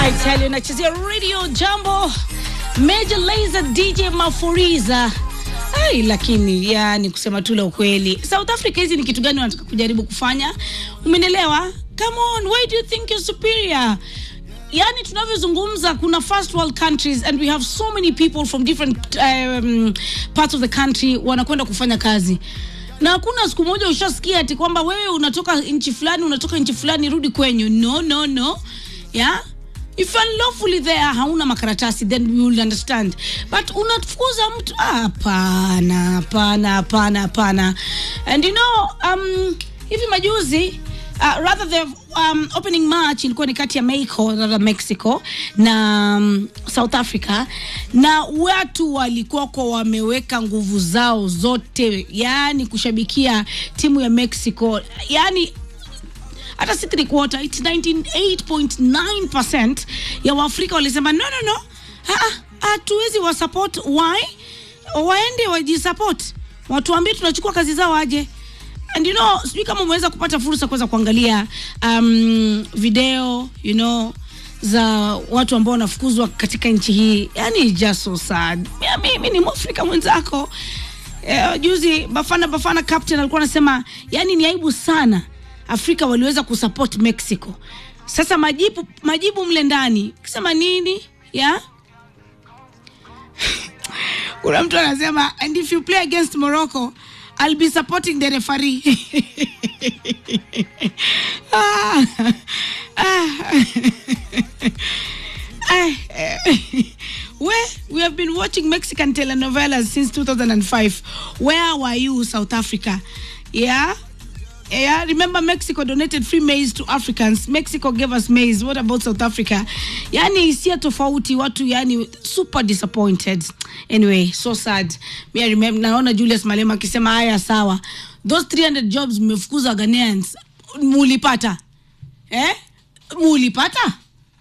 I tell you, nachezea radio jambo Major Lazer DJ Mafuriza. Ai, lakini yani kusema tu la ukweli, South Africa hizi ni kitu gani wanataka kujaribu kufanya? Umenielewa? Come on, why do you think you're superior? yani tunavyozungumza kuna first world countries and we have so many people from different um, parts of the country wanakwenda kufanya kazi na hakuna siku moja ushasikia ati kwamba wewe unatoka nchi fulani unatoka nchi fulani rudi kwenyu no no no yeah if you're lawfully there hauna makaratasi then we will understand but unafukuza mtu ah, hapana hapana hapana hapana and you know um, hivi majuzi uh, rather the um, opening match ilikuwa ni kati ya Mexico, rather Mexico na um, South Africa na watu walikuwako wameweka nguvu zao zote yani kushabikia timu ya Mexico yani hata si three quarter it's 98.9% ya waafrika walisema no no no hatuwezi wa support why waende wajisupport watuambie tunachukua kazi zao aje and you know sijui kama umeweza kupata fursa kuweza kuangalia um, video you know za watu ambao wanafukuzwa katika nchi hii yani just so sad Ya, mimi ni mwafrika mwenzako eh, juzi bafana bafana captain alikuwa anasema yani ni aibu sana afrika waliweza kusupport mexico sasa majibu majibu mle ndani kisema nini ya kuna mtu anasema and if you play against morocco I'll be supporting the referee. ah, ah, ah, where we have been watching Mexican telenovelas since 2005. Where were you, South Africa? Yeah. Yeah, remember Mexico donated free maize to Africans. Mexico gave us maize. What about South Africa? Yani hisia tofauti, watu yani super disappointed. Anyway, so sad. Me I remember naona Julius Malema akisema haya sawa. Those 300 jobs mmefukuza Ghanaians. Mulipata. Eh? Mulipata?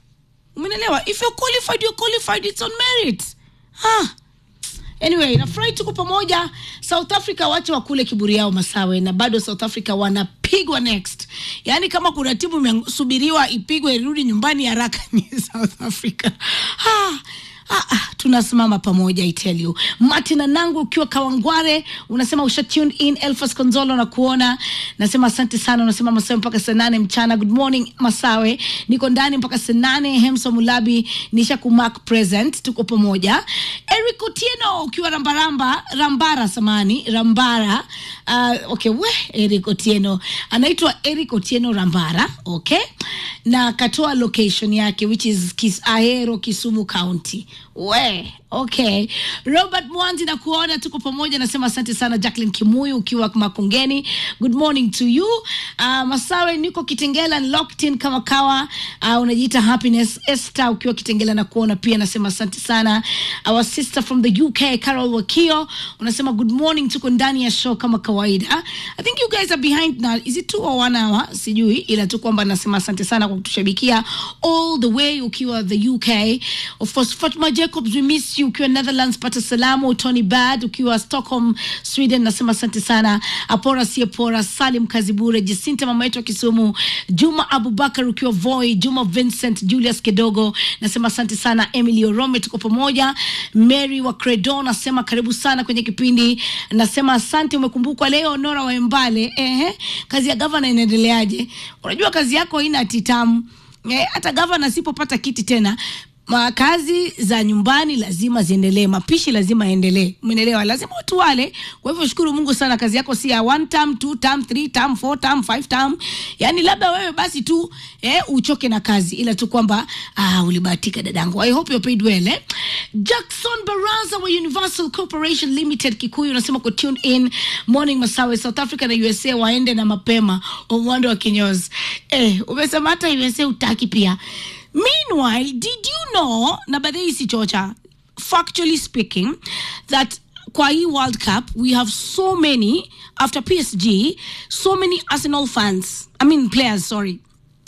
Umeelewa? If you're qualified, you're qualified. It's on merit. Ah. Anyway, nafurahi tuko pamoja. South Africa wache wakule kiburi yao Masawe, na bado South Africa wanapigwa next. Yaani kama kuna timu imesubiriwa ipigwe irudi nyumbani haraka ni South Africa. Ah, ah, ah, tunasimama pamoja I tell you. Martin Anangu ukiwa Kawangware unasema usha tuned in. Elfas Konzolo na kuona nasema asante sana. Unasema Masawe mpaka saa nane mchana. Good morning Masawe, niko ndani mpaka saa nane. Hemso Mulabi nisha kumark present, tuko pamoja. Eric Otieno ukiwa Rambaramba, Rambara samani Rambara. Uh, okay, we Eric Otieno anaitwa Eric Otieno Rambara, okay, na akatoa location yake which is Kis Ahero, Kisumu County. We okay, Robert Mwanzi na kuona tuko pamoja, nasema asante sana. Jacqueline Kimuyu ukiwa Makongeni, good morning to you. Uh, Masawe niko Kitengela locked in kama kawa. Uh, unajiita Happiness Esther ukiwa Kitengela na kuona pia, nasema asante sana. Our sister from the UK Carol Wakio unasema good morning, tuko ndani ya show kama kawaida. I think you guys are behind now. Is it two or one hour? Sijui, ila tu kwamba nasema asante sana kwa kutushabikia all the way ukiwa the UK. Of course, Fatma Jacobs, we miss you ukiwa Netherlands, pata salamu. Tony Bad ukiwa Stockholm, Sweden, nasema asante sana. Apora Siepora, Salim Kazibure, Jacinta mama yetu wa Kisumu, Juma Abubakar ukiwa Voi, Juma Vincent, Julius Kedogo, nasema asante sana. Emily Orome, tuko pamoja. Mary wa Credo nasema karibu sana kwenye kipindi, nasema asante, umekumbukwa leo. Nora wa Embale, ehe, kazi ya gavana inaendeleaje? Unajua kazi yako haina titamu eh, hata gavana asipopata kiti tena Ma- kazi za nyumbani lazima ziendelee, mapishi lazima yaendelee, umeelewa? Lazima watu wale. Kwa hivyo shukuru Mungu sana, kazi yako si ya one term, two term, three term, four term, five term. Yani labda wewe basi tu eh, uchoke na kazi, ila tu kwamba ah, ulibahatika dadangu. I hope you're paid well eh? Jackson Baraza wa Universal Corporation Limited Kikuyu unasema ku tune in morning Masawe, South Africa na USA waende na mapema umwando wa kinyozi. Eh, umesema hata USA utaki pia Meanwhile, did you know, na baadaye hii si chocha, factually speaking, that kwa hii World Cup we have so many after PSG, so many Arsenal fans. I mean players, sorry.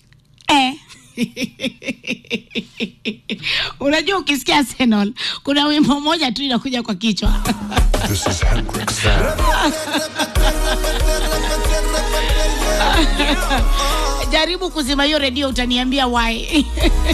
Eh. Unajua ukisikia Arsenal kuna wimbo moja tu inakuja kwa kichwa. This is Hendrik Sam. Jaribu kuzima hiyo redio utaniambia why.